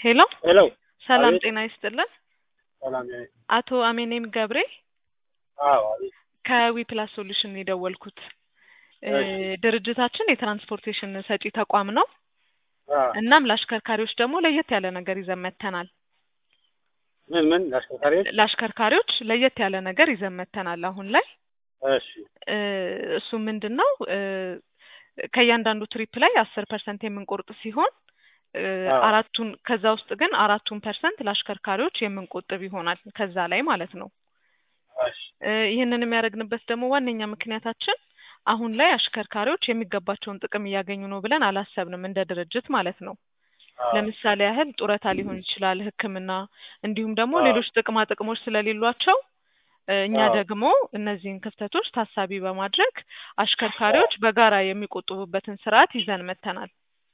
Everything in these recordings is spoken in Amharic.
ሄሎ ሄሎ ሰላም አቤት። ጤና ይስጥልን። ሰላም ያ አቶ አሜኔም ገብሬ አዎ አቤት ከዊ ፕላስ ሶሉሽን የደወልኩት እ እሺ። ድርጅታችን የትራንስፖርቴሽን ሰጪ ተቋም ነው። አ እናም ለአሽከርካሪዎች ደግሞ ለየት ያለ ነገር ይዘን መጥተናል። ምን ምን ለአሽከርካሪዎች ለአሽከርካሪዎች ለየት ያለ ነገር ይዘን መጥተናል አሁን ላይ እሺ እ እሱ ምንድን ነው እ ከእያንዳንዱ ትሪፕ ላይ አስር ፐርሰንት የምንቆርጥ ሲሆን እ አዎ። አራቱን ከዛ ውስጥ ግን አራቱን ፐርሰንት ለአሽከርካሪዎች የምንቆጥብ ይሆናል ከዛ ላይ ማለት ነው። እሺ እ ይህንን የሚያደርግንበት ደግሞ ዋነኛ ምክንያታችን አሁን ላይ አሽከርካሪዎች የሚገባቸውን ጥቅም እያገኙ ነው ብለን አላሰብንም እንደ ድርጅት ማለት ነው። አዎ ለምሳሌ ያህል ጡረታ ሊሆን ይችላል፣ ሕክምና እንዲሁም ደግሞ አዎ። ሌሎች ጥቅማ ጥቅሞች ስለሌሏቸው እ እኛ አዎ። ደግሞ እነዚህን ክፍተቶች ታሳቢ በማድረግ አሽከርካሪዎች በጋራ የሚቆጥቡበትን ስርዓት ይዘን መጥተናል።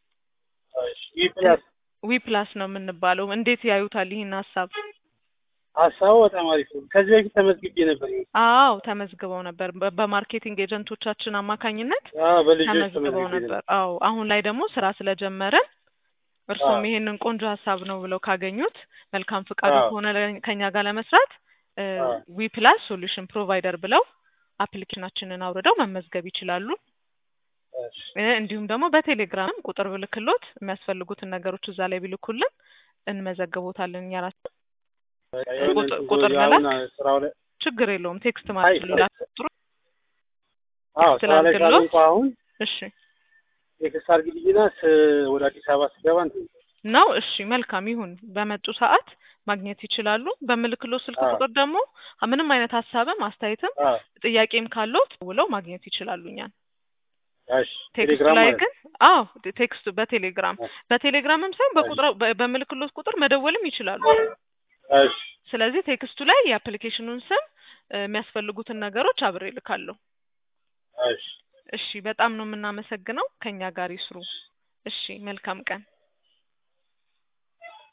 እሺ ዊ ፕላስ ዊ ፕላስ ነው የምንባለው። እንዴት ያዩታል ይህን ሀሳብ? ሀሳቡ በጣም አሪፍ ነው። ከዚህ በፊት ተመዝግቤ ነበር። አዎ ተመዝግበው ነበር። በ- በማርኬቲንግ ኤጀንቶቻችን አማካኝነት አዎ በልጆች ተመዝግበው ተመዝግቤ ነበር። ነበር። አዎ አሁን ላይ ደግሞ ስራ ስለጀመረን እርሶም አዎ። ይሄንን ቆንጆ ሀሳብ ነው ብለው ካገኙት መልካም ፍቃዱ አዎ። ከሆነ ለ- ከኛ ጋር ለመስራት አዎ። ዊ ፕላስ ሶሉሽን ፕሮቫይደር ብለው አፕሊኬሽናችንን አውርደው መመዝገብ ይችላሉ። እሺ እ እንዲሁም ደግሞ በቴሌግራም ቁጥር ብልክሎት የሚያስፈልጉትን ነገሮች እዛ ላይ ቢልኩልን እንመዘግቦታለን እኛ ራሳችን። በቃ የሆነ ቁጥ- እንትን ቁጥር አሁን መላክ ስራው ላይ ችግር የለውም። ቴክስት አይ ማለት ነው። ላጥሩ አዎ ስራ ላይ ስላልክሎት ካልሆንኩ አሁን እሺ ቴክስት አድርጊልኝና ስ ወደ አዲስ አበባ ስገባ እንትን ነው። እሺ መልካም ይሁን። በመጡ ሰዓት ማግኘት ይችላሉ። በምልክሎ ስልክ አዎ። ቁጥር ደግሞ ምንም አይነት ሀሳብም አስተያየትም አዎ ጥያቄም ካለዎት ውለው ማግኘት ይችላሉ እኛን። እሺ ቴክስቱ ቴሌግራም ላይ ማለት ግን አዎ ቴክስቱ በቴሌግራም ነው። በቴሌግራምም ሳይሆን በቁጥር በ- በምልክሎት ቁጥር መደወልም ይችላሉ። እሺ ስለዚህ ቴክስቱ ላይ የአፕሊኬሽኑን ስም እ፣ የሚያስፈልጉትን ነገሮች አብሬ እልካለሁ። እሺ እሺ በጣም ነው የምናመሰግነው። ከኛ ጋር ይስሩ። እሺ መልካም ቀን።